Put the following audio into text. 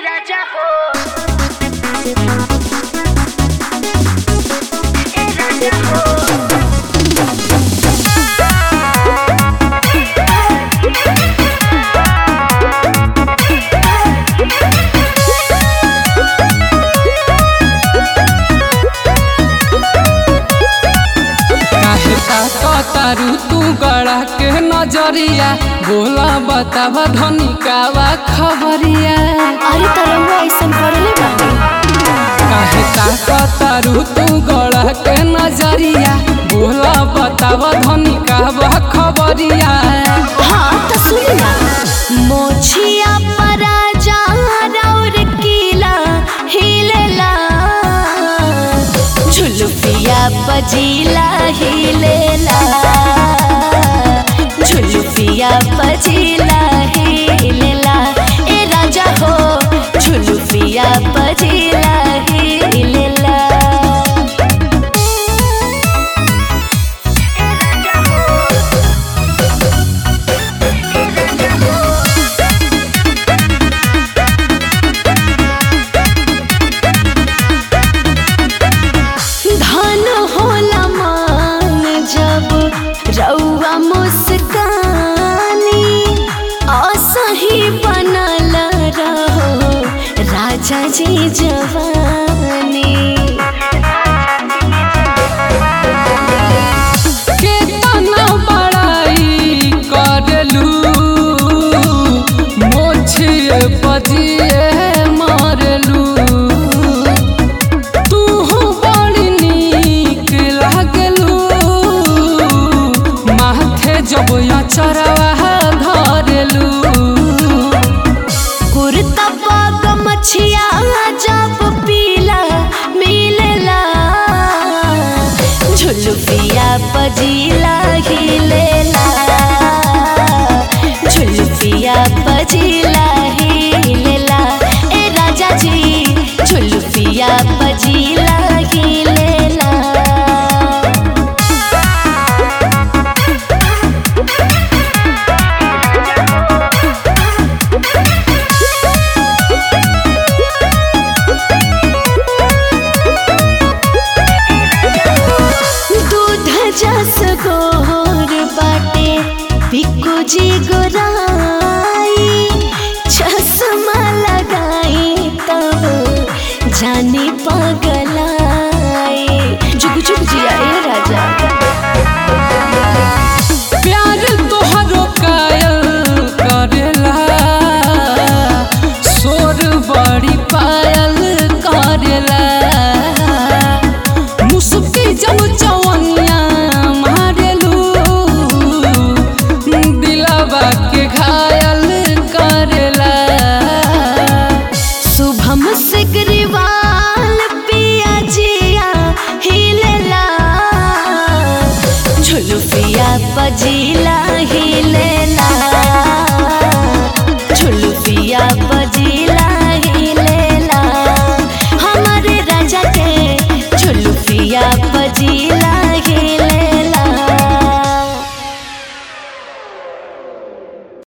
राजा हो ए राजा हो काहे ताकतारू तू गड़ा के नजरिया बोला बतावा धनी कावा खबरिया अरे तरंगा ऐसन पड़ले बाटे काहे ताकतारू तू गड़ा के नजरिया बोला बतावा धनी कावा खबरिया हाँ तो सुन ना मोछिया परा जा रौर कीला हिलेला झुलुपिया बजीला हिलेला झुलुपिया बजीला हिलेला ए राजा हो झुलुपिया बजीला हिलेला धन होला मान जब रउआ मुस्कानी असही बनल रहो राजा जी जवानी केतना बड़ाई करलू मोछिए पजिए मारलू तू बड़ी नीक लागलू माथे जब अचरवा धरलू कुर्ता पाग मछिया जब पीला मिलेला झुलुपिया पजीला हिलेला